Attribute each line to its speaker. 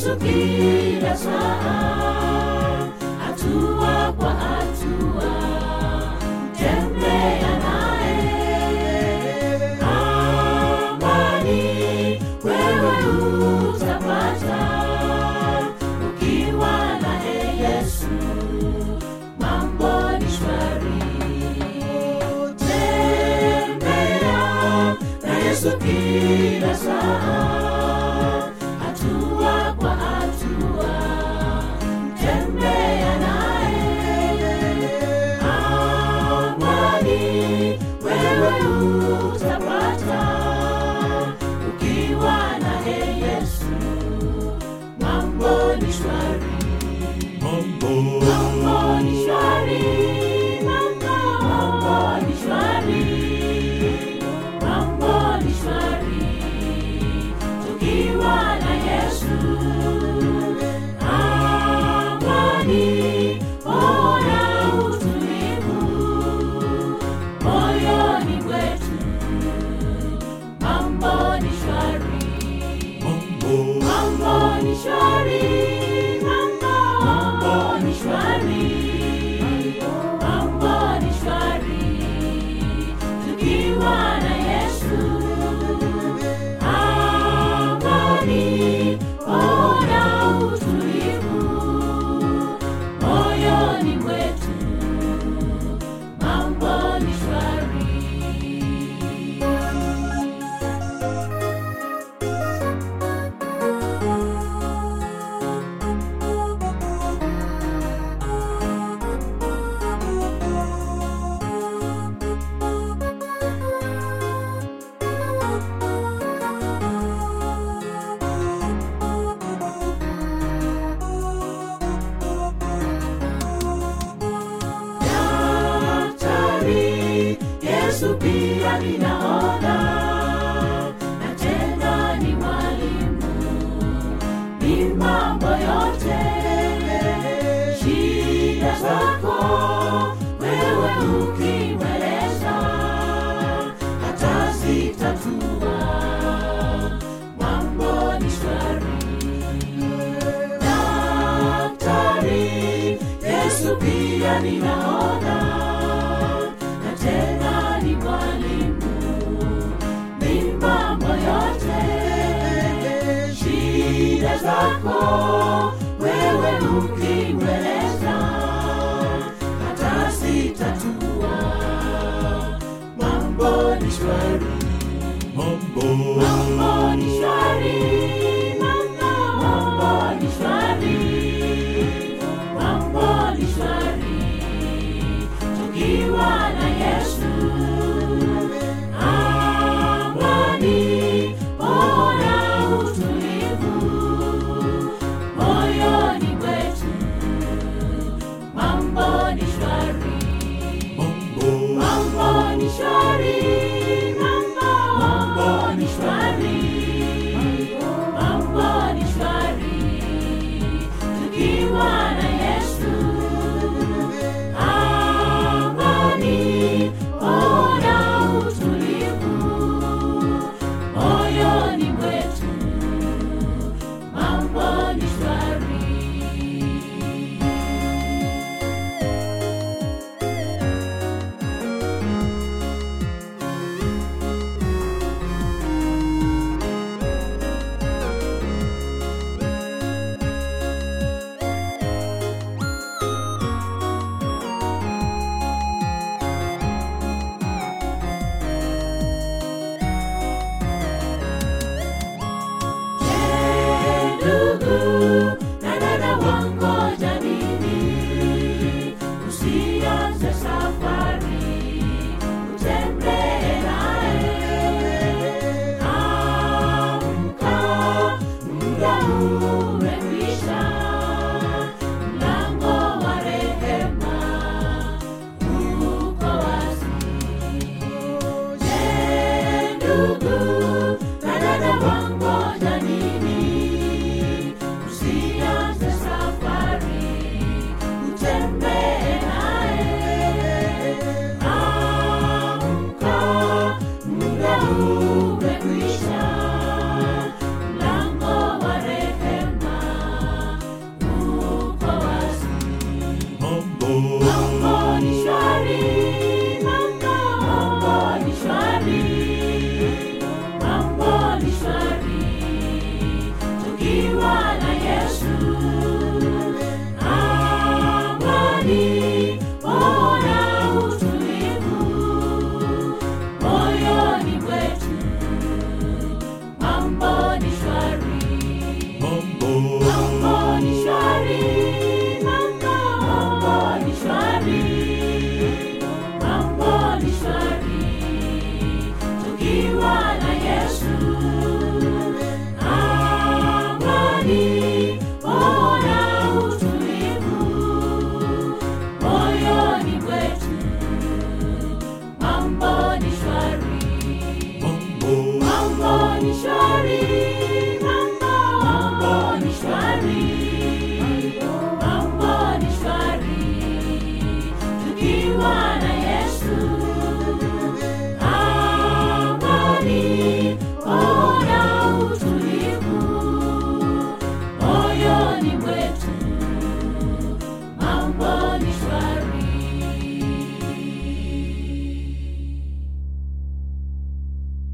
Speaker 1: Yesu kila saa, hatua kwa hatua, tembea naye. Amani wewe utapata ukiwa naye Yesu, mambo ni shwari. Tembea na Yesu kila saa, hatua kwa hatua, tembea naye. Amani wewe utapata ukiwa naye Yesu, mambo ni shwari. Mambo ni shwari, mambo, mambo ni shwari, mambo ni shwari, tukiwa na Yesu. Amani, ona utulivu moyoni mwetu, mambo ni shwari. Mambo ni shwari, mambo, mambo ni shwari, mambo ni shwari, tukiwa na Yesu. Amani, ona utulivu moyoni mwetu, mambo ni shwari. daktari yesu pia ninaona na tena ni mwalimu ni mambo yote shida zako wewe ukimweleza hata zitatua mambo ni shwari daktari yesu pia ninaona na tena ni mwalimu ni mambo yote shida zako wewe ukimweleza hata zitatua mambo ni shwari mambo ni shwari mambo mambo ni shwari mambo ni shwari tukiwa na Yesu amani ona utulivu moyoni mwetu mambo ni shwari mambo ni shwari mambo mambo ni shwari mambo ni shwari tukiwa na Yesu amani ona utulivu moyoni mwetu mambo ni shwari ndugu na dada wangoja nini usianze safari utembee naye amka muda umekwisha mlango wa rehema uko wazi je ndugu na dada wangoja nini usianze safari utembee naye amka muda umekwisha mlango wa rehema ni shwari